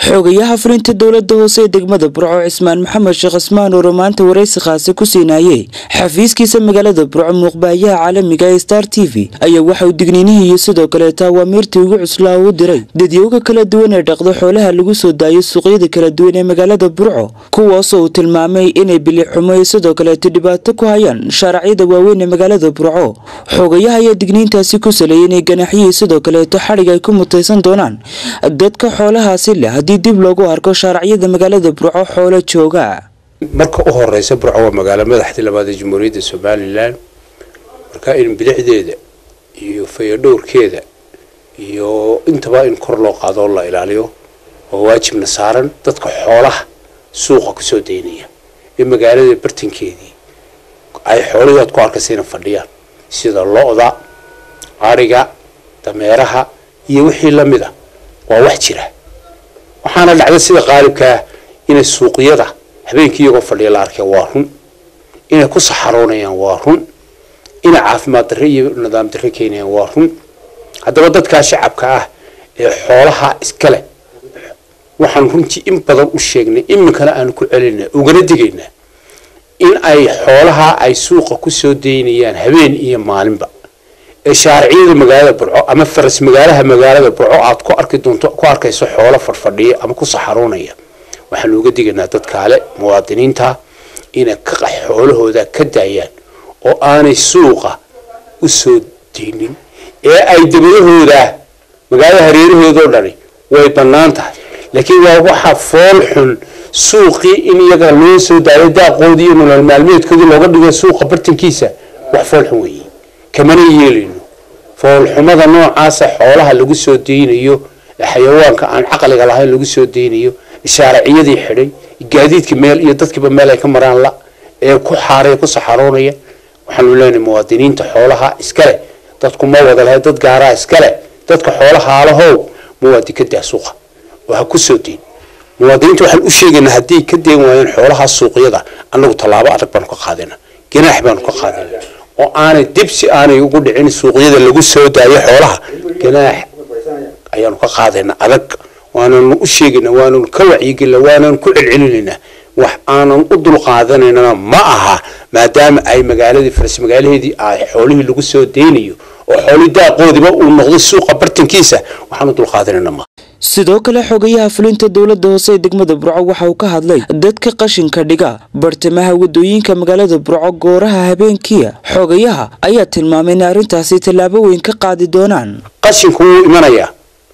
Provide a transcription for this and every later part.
xogayaha fulinta dowlada hoose ee degmada burco cismaan maxamed sheekh cismaan oo maanta waraysi khaase ku siinayey xafiiskiisa magaalada burco muuqbaayaha caalamiga ee star t v ayaa waxa uu digniinihii iyo sidoo kaleeta awaamiirtii ugu cuslaa u diray dadyooga kala duwan ee dhaqdo xoolaha lagu soo daayo suuqyada kala duwan ee magaalada burco kuwaasoo uu tilmaamay inay bilixumo iyo sidoo kaleeta dhibaato ku hayaan shaaracyada waaweyn ee magaalada burco xogayaha ayaa digniintaasi ku saleeyay inay ganaxyihii sidoo kaleeto xadhig ay ku mutaysan doonaan dadka xoolahaasi leh haddii dib loogu arko shaaracyada magaalada burco xoolo jooga marka u horeysa burco waa magaalo madaxdii labaad ee jamhuuriyadda somalilan marka in bilicdeeda iyo fayadhowrkeeda iyo intaba in kor loo qaado oo la ilaaliyo oo waajibna saaran dadka xoolaha suuqa kusoo daynaya ee magaalada bartankeedii ay xoolihii aad ku arkaysa inay fadhiyaan sida lo-da ariga dameeraha iyo wixii lamid a waa wax jira waxaana dhacda sida qaalibkaa inay suuqyada habeenkii iyagoo fadhiya la arkay waa run inay ku saxaroonayaan waa run inay caafimaad darre iyo nidaam darre keenayaan waa run haddaba dadkaa shacabka ah ee xoolaha iskale waxaan runtii in badan u sheegnay iminkana aanu ku celinaa ugana digaynaa in ay xoolaha ay suuqa kusoo daynayaan habeen iyo maalinba ee shaariciyada magaalada burco ama faras magaalaha magaalada burco aad ku arki doonto ku arkayso xoolo fadhfadhiya ama ku saxaroonaya waxaanu uga digaynaa dadkaale muwaadiniinta inay ka xoolahooda ka daayaan oo aanay suuqa u soo daynin ee ay dabadahooda magaalada hareerahoodao dhani way bannaan tahay laakiin waa waxa fool xun suuqii in iyaga loo soo daayo daaqoodii iyo nolol maalmeedkoodii looga dhigo suuqa bartankiisa wax fool xun weeye kamana yeelayno foolxumada noocaasa xoolaha lagu soo daynayo xayawaanka aan caqliga lahayn lagu soo daynayo shaariciyadii xidhay gaadiidka meel iyo dadkiiba meel ay ka maraan la ee ku xaaray ku saxaroonaya waxaanu leenahay muwaadiniinta xoolaha iskale dadku ma wada lahay dad gaaraa iskale dadka xoolaha alahow muwaadin ka daa suuqa oo ha ku soo dayn muwaadiniinta waxaan u sheegaynaa hadday ka dayn waayeen xoolaha suuqyada annagu tallaabo adag baanu ka qaadayna ganaax baanu ka qaadayna oo aanay dib si aanay ugu dhicin suuqyada lagu soo daayo xoolaha ganaax ayaanu ka qaadayna adag waananu u sheegayna waananu ka wacyigelina waananu ku celcelinaynaa wax aanan u dulqaadanaynana ma aha maadaama ay magaaladii faras magaalaheedii ay xoolihii lagu soo daynayo oo xoolihii daaqoodiba uu noqday suuqa bartankiisa waxaan u dulqaadanayna ma sidoo kale xogayaha fulinta dowlada hoose ee degmada burco waxa uu ka hadlay dadka qashinka dhiga bartamaha wadooyinka magaalada burco gooraha habeenkiia xogayaha ayaa tilmaamay in arrintaasi tallaabo weyn ka qaadi doonaan qashinku wuu imanayaa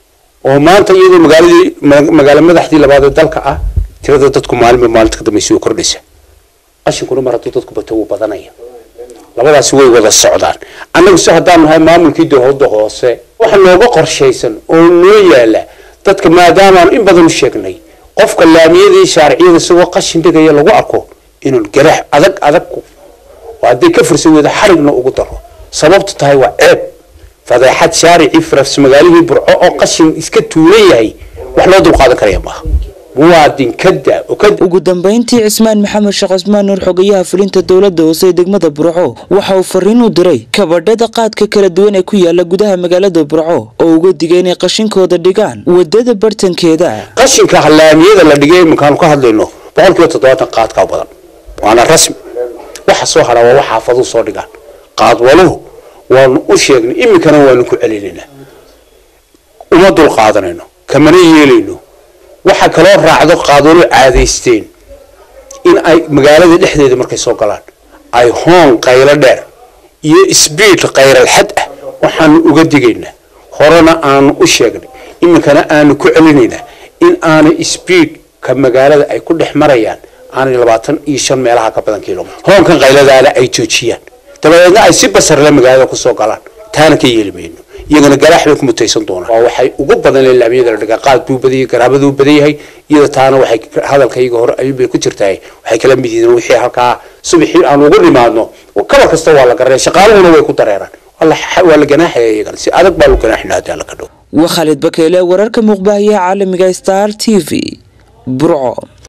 oo maanta iyadoo magaaladii magaalo madaxdii labaad ee dalka ah tirada dadku maalinba maalinta ka dambaysa way kordhaysa qashinkuna mar hadduu dadku bato wuu badanaya labadaasi way wada socdaan annagu si haddaanu nahay maamulkii dowladda hoose waxa nooga qorshaysan oo noo yaala dadka maadaamaanu in badan u sheegnay qofka laamiyadii shaariciyada isagoo qashin dhigaya lagu arko inuu garax adag adag oo hadday ka fursan weyda xarigna ugu daro sababtu tahay waa ceeb fadeexad shaaricii faras magaalihii burco oo qashin iska tuulan yahay wax loo dulqaadan karaya maaha muwaadin kada ugu dambeyntii cismaan maxamed sheekh cismaan nuur xogayaha fulinta dowlada hoose ee degmada burco waxa uu fariin u diray kabadhada qaadka kala duwan ee ku yaala gudaha magaalada burco oo uga digay inay qashinkooda dhigaan wadada bartankeeda qashinka laamiyada la dhigay iminkaanu ka hadlayno boqol kiiba toddobaatan qaadkaa badan waana rasmi waxa soo hadhaa waa wax xaafaduu soo dhigaan qaadwaluhu waanu u sheegnay iminkana waanu ku celinaynaa uma dulqaadanayno kamana yeelayno waxaa kaloo raacdo qaadwalo caadaysteen in ay magaalada dhexdeeda markay soo galaan ay hoon qaylo dheer iyo sbiid kayralxad ah waxaanu uga digaynaa horena aanu u sheegnay iminkana aanu ku celinaynaa in aanay sbiidka magaalada ay ku dhex marayaan aanay labaatan iyo shan meelaha ka badan kilomitr hoonkan qayladaana ay joojiyaan dabadeedna ay si basarle magaalada kusoo galaan taana ka yeeli mayno iyagana garaax bay ku mutaysan doonaan waa waxay ugu badan leen laamiyada la dhigaa qaad buu badayay garaabaduu badan yahay iyada taana waxay hadalkayga hore ayuunbay ku jirtahay waxay kala mid yihiin wixii halkaa subaxii aan ugu nimaadno kabar kasta waa la garanaya shaqaaluhuna way ku dareeraan waa la ganaaxaya iyagana si adag baa lu ganaaxina haddii alla ka dhow waa khaalid bakeele wararka muuqbaahiyaha caalamiga star t v burco